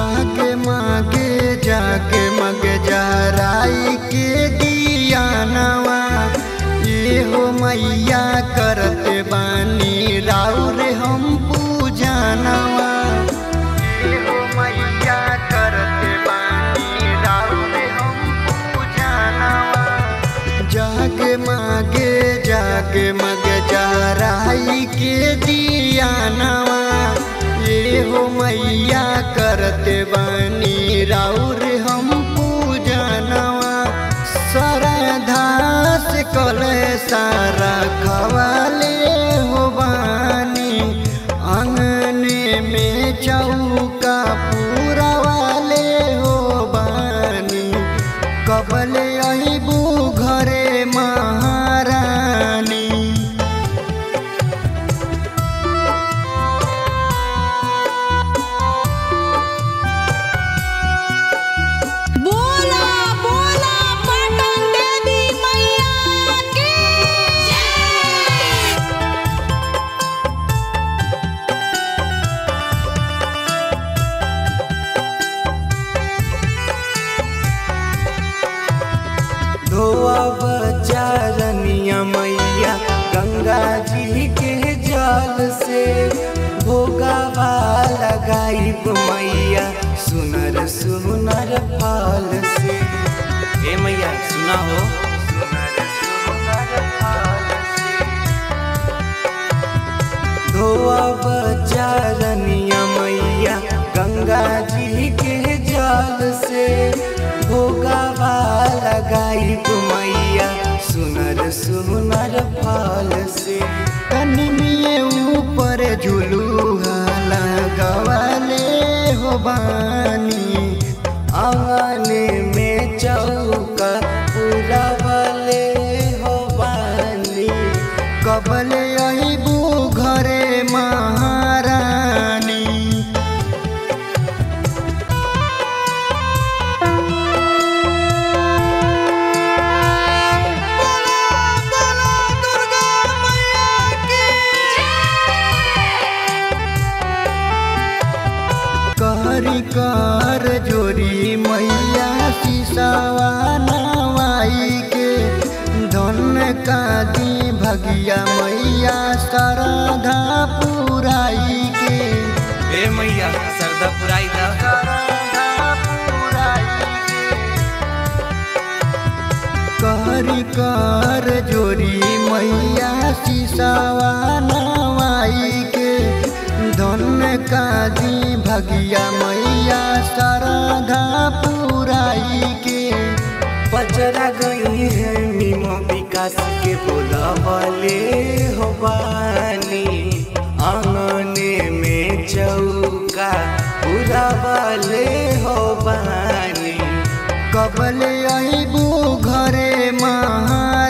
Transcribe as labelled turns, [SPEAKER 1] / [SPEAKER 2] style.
[SPEAKER 1] जागे मागे जागे मगे जहराई के दिया नवा ये हो मैया करते बानी राउर हम पूजा नवा ये हो मैया करते बानी राउर हम पूजा नवा जागे मागे जागे मगे जहराई के दिया नवा ये हो मैया करते बानी राउर हम पूजा नवा सरधा से कले सारा खवाले हो बानी अंगने में चौका पूरा वाले हो बानी कबले अबू घरे महारानी
[SPEAKER 2] बोला बोला पटन देवी मैया की जय
[SPEAKER 1] धोआ बचारनिया मैया गंगा जी के जल से भोगावा लगाई मैया सुनर सुनर फल से
[SPEAKER 3] ए मैया सुना हो
[SPEAKER 1] सुनर सुनर फल से धोआ बचारनिया मैया गंगा जी के जल से भोगावा लगाई मैया सुनर सुनर फल से कनिमिए ऊपर झुलूहा लगवाले हो बानी आंगने में चौका पुरवले हो बानी कबले अबू घरे महारानी कहरी कर जोरी मैया सिसवा नवाई के धन का दी भगिया मैया सरधा पुराई के
[SPEAKER 3] ए मैया सरदा पुराई दा
[SPEAKER 1] सरधा पुराई के कहरी कर जोरी मैया सिसवा नवाई के धन का दी भगिया मैया सरधा पुराई के पचरा गई है मीमो विकास के बोला वाले हो बानी आंगने में चौका पूरा वाले हो बानी कबले अबू घरे महारानी